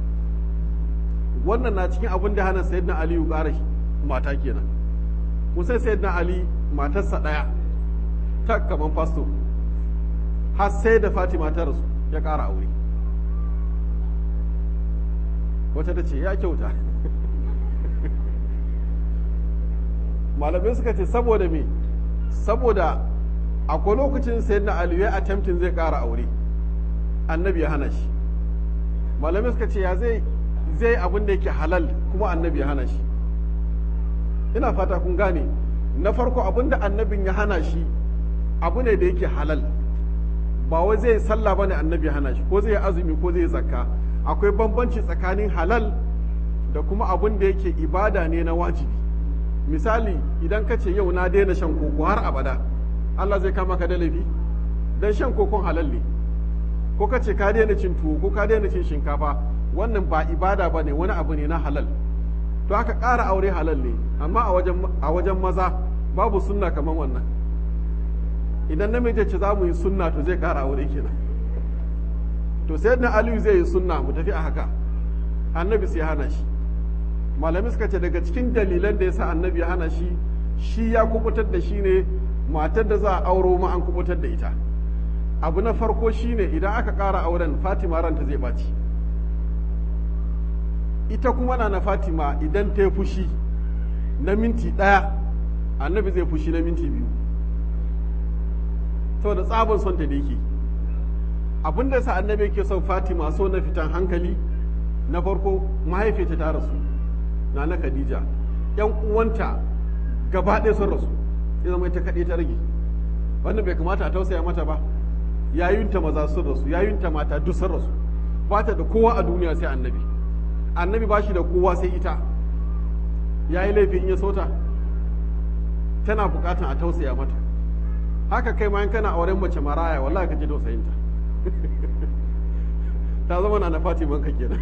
wannan na cikin abin da hana sayyidina ali ya ƙara mata kenan kun sai sayyidina ali matarsa ɗaya ta kaman fasto har sai da fatima ta rasu ya ƙara aure wata ta ce ya kyauta malamai suka ce saboda me saboda akwai lokacin sayar na aliyu ya attempting zai ƙara aure annabi ya hana shi malamai suka ce ya zai zai abin da yake halal kuma annabi ya hana shi ina fata kun gane na farko abin da annabin ya hana shi abu ne da yake halal ba wai zai sallah bane annabi ya hana shi ko zai azumi ko zai zakka akwai bambanci tsakanin halal da kuma abin da yake ibada ne na wajibi misali idan ka ce yau na daina shan koko har abada Allah zai kama ka da laifi dan shan kokon halal ne ko ka ce ka daina cin tuwo ko ka daina cin shinkafa wannan ba ibada ba ne wani abu ne na halal to aka ƙara aure halal ne amma a wajen maza babu sunna kamar wannan idan namiji ce za mu yi sunna to zai ƙara aure kenan to sai na aliyu zai yi sunna mu tafi a haka annabi sai hana shi malami suka ce daga cikin dalilan da ya sa annabi ya hana shi shi ya kubutar da shi ne matar da za a auro ma an kubutar da ita abu na farko shine idan aka ƙara auren fatima ranta zai ɓaci ita kuma na na fatima idan ta yi fushi na minti ɗaya annabi zai fushi na minti biyu saboda tsabon son ta da yake abin da sa annabi yake son fatima so na fitan hankali na farko mahaifiyarta ta rasu na na khadija yan uwanta gaba ɗaya sun rasu ya zama ita kaɗai ta rage wannan bai kamata a tausaya mata ba yayunta maza sun rasu yayunta mata duk sun rasu ba ta da kowa a duniya sai annabi annabi ba shi da kowa sai ita ya yi laifin ya sota tana bukatan a tausaya mata haka kai ma in kana auren mace maraya wallahi ka ji tausayinta ta zama na na fatima ka kenan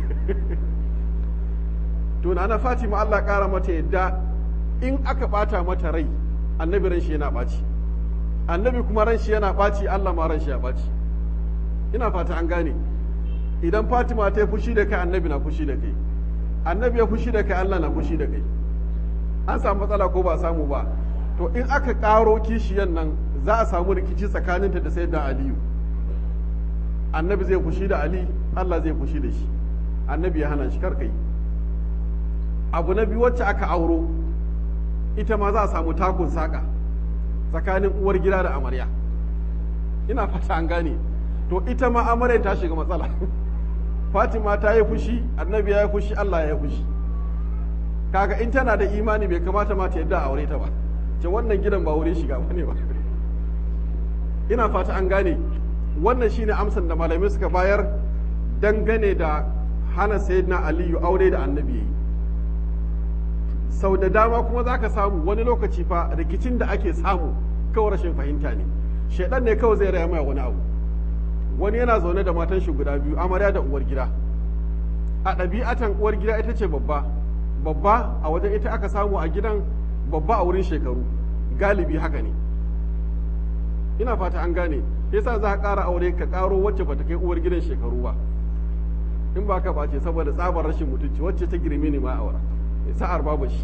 to na na fatima Allah kara mata yadda in aka bata mata rai annabi ran shi yana baci annabi kuma ran shi yana baci Allah ma ran shi ya baci ina fata an gane idan fatima ta yi fushi da kai annabi na fushi da kai annabi ya fushi da kai Allah na fushi da kai an samu matsala ko ba samu ba to in aka karo kishiyan nan za a samu rikici tsakaninta da sayyidina aliyu annabi zai fushi da ali Allah zai fushi da shi annabi ya hana shi karkai abu na biyu wacce aka auro ita ma za a samu takun saka tsakanin uwar gida da amarya ina fata an gane to ita ma amarya ta shiga matsala fatima ta yi fushi annabi ya yi fushi Allah ya yi fushi kaga in tana da imani bai kamata ma ta yadda a aure ta ba ce wannan gidan ba wurin shiga bane ba ina fata an gane wannan shine amsan da malamai suka bayar dangane da hana sayyidina aliyu aure da annabi yayi sau da dama kuma za ka samu wani lokaci fa rikicin da ake samu kawai rashin fahimta ne shaidan ne kawai zai raya mai wani abu wani yana zaune da matan shi guda biyu amarya da uwar gida a ɗabi'atan uwar gida ita ce babba babba a wajen ita aka samu a gidan babba a wurin shekaru galibi haka ne ina fata an gane yasa za ka ƙara aure ka ƙaro wacce bata kai uwar gidan shekaru ba in ba ka ɓace saboda tsabar rashin mutunci wacce ta girme ne ma aura sa'ar babu shi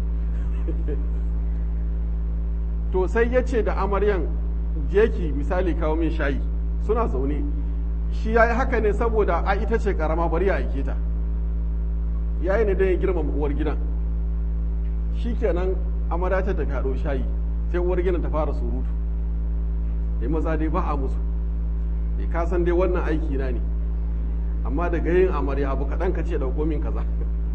to sai ya ce da amaryan jeki misali kawo min shayi suna zaune shi ya yi haka ne saboda a ita ce karama bari ya aike ta ya yi ne don ya girmama uwar gidan shi kenan amarya ta tafi haɗo shayi sai uwar gidan ta fara surutu ya maza dai ba a musu ya kasan dai wannan aiki na ne amma daga yin amarya abu kaɗan ka ce ɗauko min kaza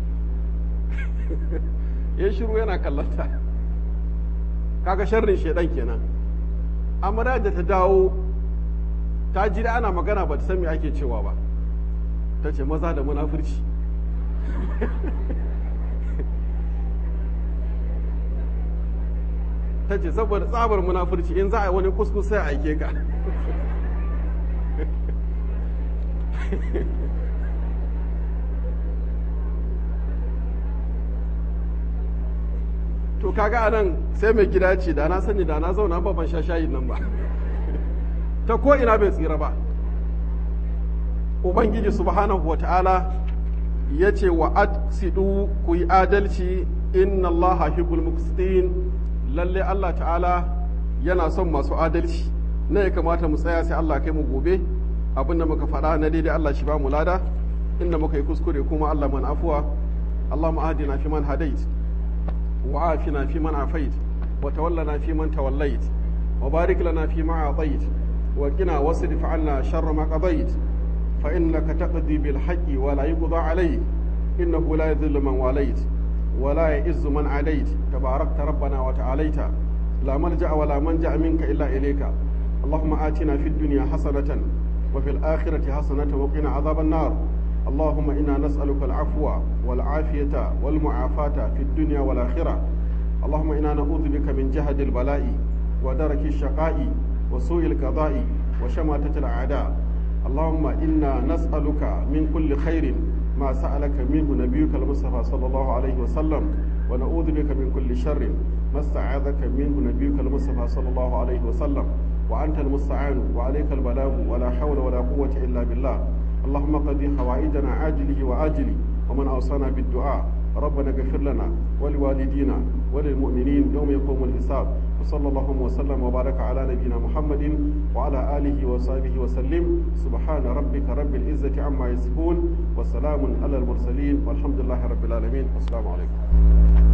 ya shiru yana kallanta kaga sharrin shedan kenan amarya da ta dawo ta ji ana magana ba ta san me ake cewa ba ta ce maza da munafurci ta ce saboda tsabar munafurci in za a yi wani kuskus sai a aike ka to kaga anan sai mai gida ce da na sani da na zauna ba ban sha shayin nan ba ta ko ina bai tsira ba ubangiji subhanahu wa ta'ala ya ce wa adsidu ku yi adalci inna Allah hibbul muqsitin lalle Allah ta'ala yana son masu adalci na ya kamata mu tsaya sai Allah kai mu gobe abin da muka faɗa na daidai Allah shi ba mu lada inda muka yi kuskure kuma Allah man afuwa اللهم اهدنا فيمن هديت وعافنا فيمن عافيت وتولنا فيمن توليت وبارك لنا فيما أعطيت وقنا واصرف عنا شر ما قضيت فإنك تقضي بالحق ولا يقضى عليك إنه لا يذل من واليت ولا يئز من عليت تباركت ربنا وتعاليت لا ملجأ ولا منجأ منك إلا إليك اللهم آتنا في الدنيا حسنة وفي الآخرة حسنة وقنا عذاب النار اللهم إنا نسألك العفو والعافية والمعافاة في الدنيا والآخرة اللهم إنا نعوذ بك من جهد البلاء ودرك الشقاء وسوء القضاء وشماتة الأعداء اللهم إنا نسألك من كل خير ما سألك منه نبيك المصطفى صلى الله عليه وسلم ونعوذ بك من كل شر ما استعاذك منه نبيك المصطفى صلى الله عليه وسلم وأنت المستعان وعليك البلاغ ولا حول ولا قوة إلا بالله اللهم قضي حوائجنا عاجله وآجله ومن أوصانا بالدعاء ربنا اغفر لنا ولوالدينا وللمؤمنين يوم يقوم الحساب وصلى الله وسلم وبارك على نبينا محمد وعلى آله وصحبه وسلم سبحان ربك رب العزة عما يصفون وسلام على المرسلين والحمد لله رب العالمين والسلام عليكم